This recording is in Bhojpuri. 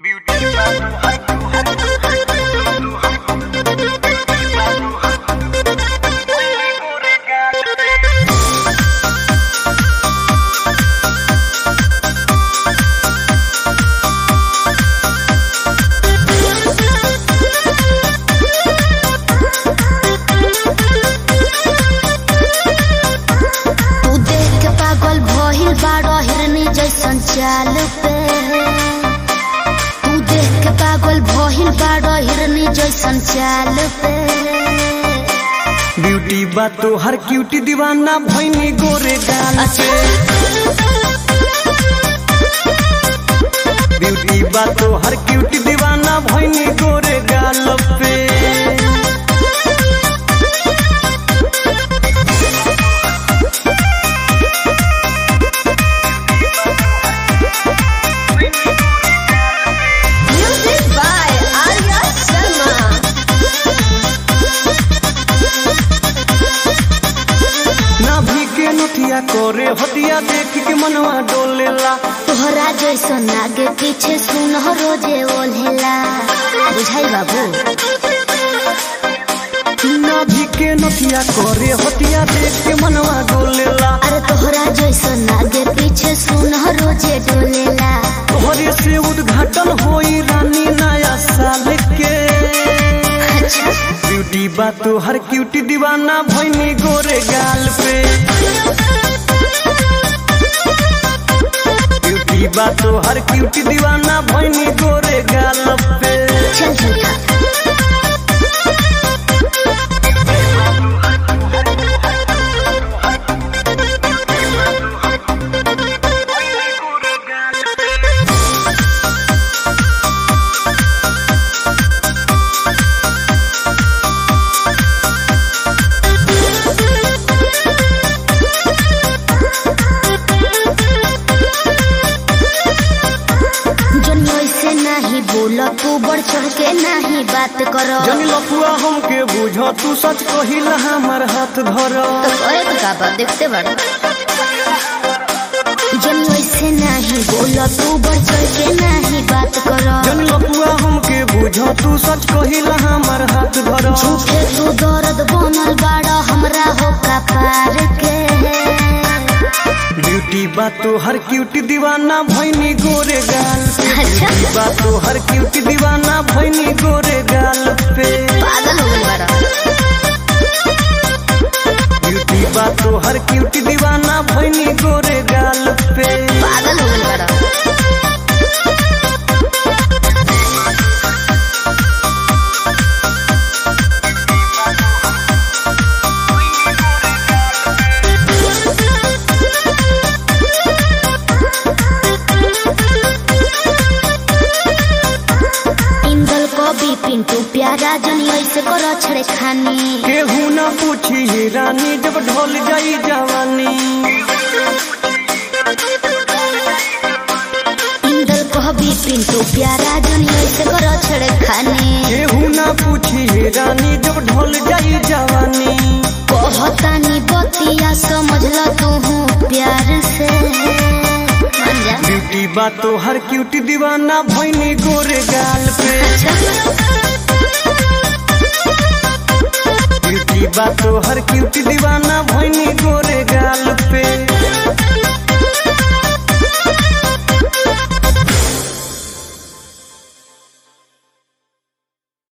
तू देख के पागल भइल बाड़ो हिरनी जैसन चाल पे तू देख के पागल भइल बाड़ो हिरनी जैसन चाल पे ब्यूटी बा तो हर क्यूटी दीवाना भैनी गोरे गाल पे ब्यूटी बा तो हर क्यूटी दीवाना भैनी गोरे गाल पे म्यूजिक बाय आर्या शर्मा नाभि के नथिया करे हटिया देख के मनवा डोलेला तोहरा जैसन आगे पीछे सुन रोजे ओल्हेला बुझाई बाबू नाभि के नथिया करे हटिया देख के मनवा डोलेला अरे तोहरा जैसन आगे पीछे सुन रोजे डोलेला तोहरे से उद्घाटन होई रानी नया साल के अच्छा ब्यूटी बा तो हर क्यूटी दीवाना भैनी गोरे गाल पे ब्यूटी बा तो हर क्यूटी दीवाना भैनी गोरे गाल पे चल झूठा जनियो से नहीं बोल तू बढ़ चढ़ के नहीं बात करो जनी लफुआ हमके बुझ तू सच कहिला हमर हाथ धर तो करे तो का बात देखते बड़ा जनियो से नहीं बोल तू बढ़ चढ़ के नहीं बात करो जनी लफुआ हमके बुझ तू सच कहिला हमर हाथ धर झूठे तू दर्द बनल बाड़ा हमरा हो का पार के ब्यूटी बा तो हर क्यूटी दीवाना भैनी गोरे गाल पे अच्छा ब्यूटी बा तो हर क्यूटी दीवाना भैनी गोरे गाल पे पागल हो गई बड़ा ब्यूटी बा तो हर क्यूटी दीवाना भैनी गोरे गाल पे पागल हो गई बड़ा इंदल कवि पिंटू प्यारा जनी ऐसे करो छड़े खानी केहू ना पूछी हे रानी जब ढोल जाई जवानी इंदल कवि पिंटू प्यारा जनी ऐसे करो छड़े खानी केहू ना पूछी हे रानी जब ढोल जाई जवानी कहतानी बतिया समझ ल तू प्यार से मान जा ब्यूटी बा तो हर क्यूटी दीवाना भैनी गोरे गाल पे ब्यूटी बा तो हर क्यूटी दीवाना भैनी गोरे गाल पे